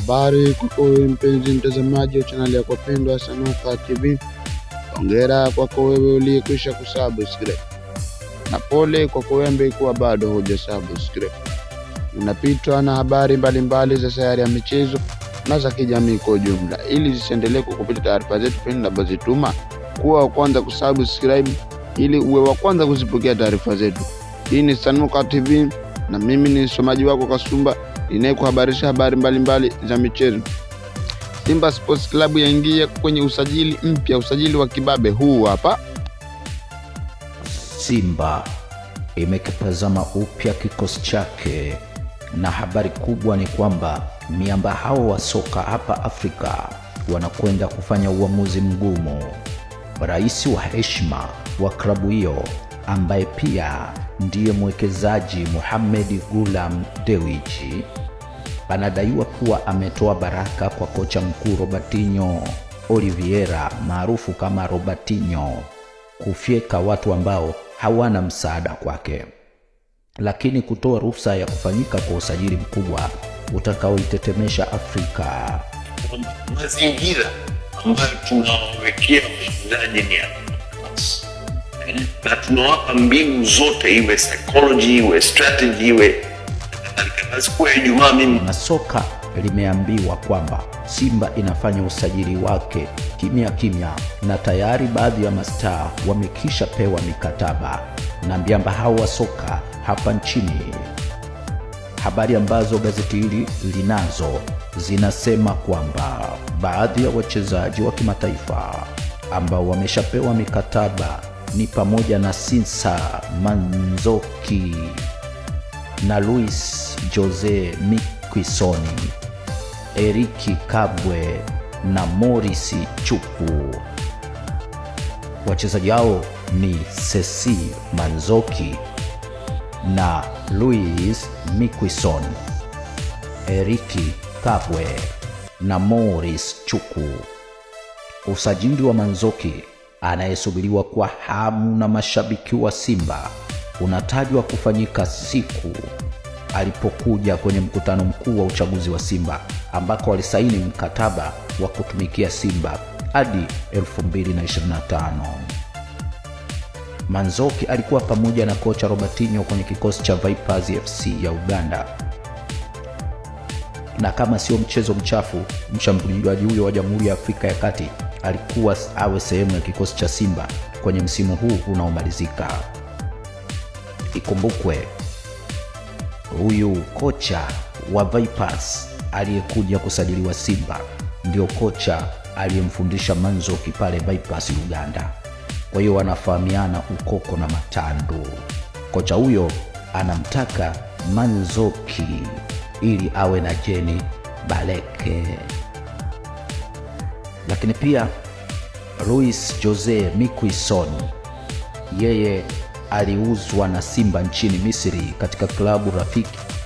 Habari kwako wewe mpenzi mtazamaji wa chaneli yako pendwa Sanuka TV. Hongera kwako wewe uliyekwisha kusubscribe, na pole kwako wewe ambaye kuwa bado huja subscribe. Unapitwa na habari mbalimbali za sayari ya michezo na za kijamii kwa ujumla. Ili zisiendelee kukupita taarifa zetu pindi tunapozituma, kuwa wa kwanza kusubscribe ili uwe wa kwanza kuzipokea taarifa zetu. Hii ni Sanuka TV na mimi ni msomaji wako Kasumba inayekuhabarisha habari mbalimbali za michezo. Simba Sports Club yaingia kwenye usajili mpya, usajili wa kibabe huu hapa. Simba imekitazama upya kikosi chake, na habari kubwa ni kwamba miamba hao wa soka hapa Afrika wanakwenda kufanya uamuzi mgumu. Rais wa heshima wa klabu hiyo ambaye pia ndiye mwekezaji Mohamed Gulam Dewji anadaiwa kuwa ametoa baraka kwa kocha mkuu Robertinho Oliveira maarufu kama Robertinho kufyeka watu ambao hawana msaada kwake, lakini kutoa ruhusa ya kufanyika kwa usajili mkubwa utakaoitetemesha Afrika. mazingira ambayo tunawawekea wachezaji ni ya class. na tunawapa mbinu zote, iwe psychology, iwe strategy, iwe kadhalika. Na siku ya Ijumaa mimi na soka limeambiwa kwamba Simba inafanya usajili wake kimya kimya, na tayari baadhi ya mastaa wamekisha pewa mikataba na miamba hao wa soka hapa nchini. Habari ambazo gazeti hili linazo zinasema kwamba baadhi ya wachezaji wa kimataifa ambao wameshapewa mikataba ni pamoja na Sinsa Manzoki na Luis Jose Miquissoni, Eriki Kabwe na Morris Chupu. Wachezaji hao ni Sesi Manzoki na Luis Miquisson, Eriki Kabwe na Morris Chuku. Usajili wa Manzoki anayesubiriwa kwa hamu na mashabiki wa Simba unatajwa kufanyika siku alipokuja kwenye mkutano mkuu wa uchaguzi wa Simba ambako walisaini mkataba wa kutumikia Simba hadi 2025. Manzoki alikuwa pamoja na kocha Robertinho kwenye kikosi cha Vipers FC ya Uganda, na kama sio mchezo mchafu, mshambuliaji huyo wa Jamhuri ya Afrika ya Kati alikuwa awe sehemu ya kikosi cha Simba kwenye msimu huu unaomalizika. Ikumbukwe huyu kocha wa Vipers aliyekuja kusajiliwa Simba ndio kocha aliyemfundisha Manzoki pale Vipers Uganda. Kwa hiyo wanafahamiana ukoko na matandu. Kocha huyo anamtaka Manzoki ili awe na jeni Baleke, lakini pia Luis Jose Miquisson yeye aliuzwa na Simba nchini Misri katika klabu rafiki